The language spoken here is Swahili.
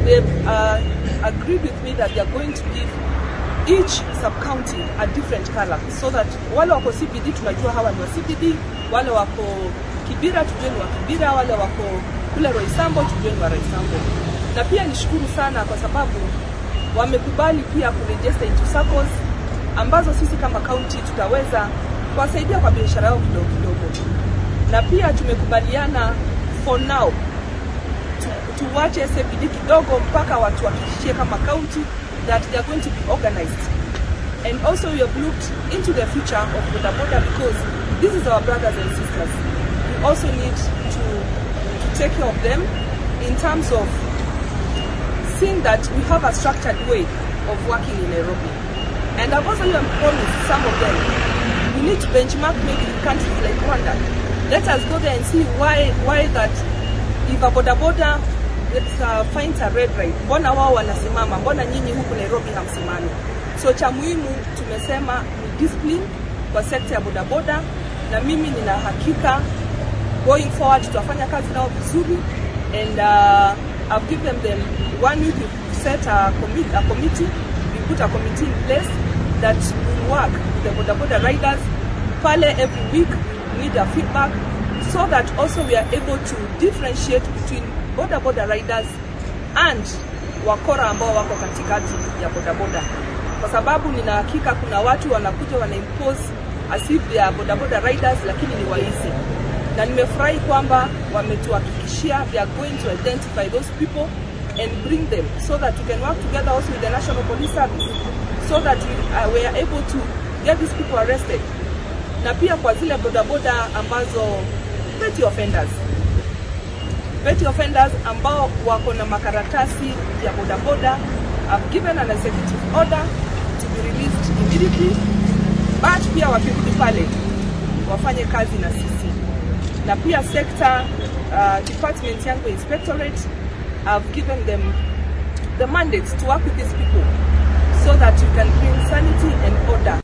they've uh, agreed with me that they are going to give each sub-county a different color so that wale wako CBD tunajua hawa ni wa CBD, wale wako Kibira tujue ni wa Kibira, wale wako kule Roysambo tujue ni wa Roysambo. Na pia nishukuru sana kwa sababu wamekubali pia kuregister into SACCOS ambazo sisi kama county tutaweza kuwasaidia kwa biashara yao kidogo kidogo, na pia tumekubaliana for now tu- tuwache CBD kidogo mpaka watu wahakikishie kama county that they are going to be organized and also we have looked into the future of Boda Boda because this is our brothers and sisters. We also need to, to take care of them in terms of seeing that we have a structured way of working in Nairobi. And I've also even promised some of them, we need to benchmark maybe in countries like Rwanda. Let us go there and see why why that if a boda boda gets, uh, finds a red light, mbona wao wanasimama, mbona nyinyi huku Nairobi hamsimami? So cha muhimu tumesema ni discipline kwa sekta ya bodaboda, na mimi nina hakika going forward tutafanya kazi nao vizuri and uh, I've given them one week to set a, commi a committee we put a committee in place that will work with the boda boda riders pale every week we need a feedback so that also we are able to differentiate between boda boda riders and wakora ambao wako katikati ya bodaboda kwa sababu nina hakika kuna watu wanakuja wana impose as if they are bodaboda riders lakini ni waizi na nimefurahi kwamba wametuhakikishia they are going to identify those people and bring them so that we can work together also with the National Police Service so that we, uh, we are able to get these people arrested na pia kwa zile bodaboda ambazo petty offenders petty offenders ambao wako na makaratasi ya bodaboda have given an executive order to be released immediately but pia wakirudi pale wafanye kazi na sisi na pia sector uh, department yangu ya inspectorate I've given them the mandate to work with these people so that we can bring sanity and order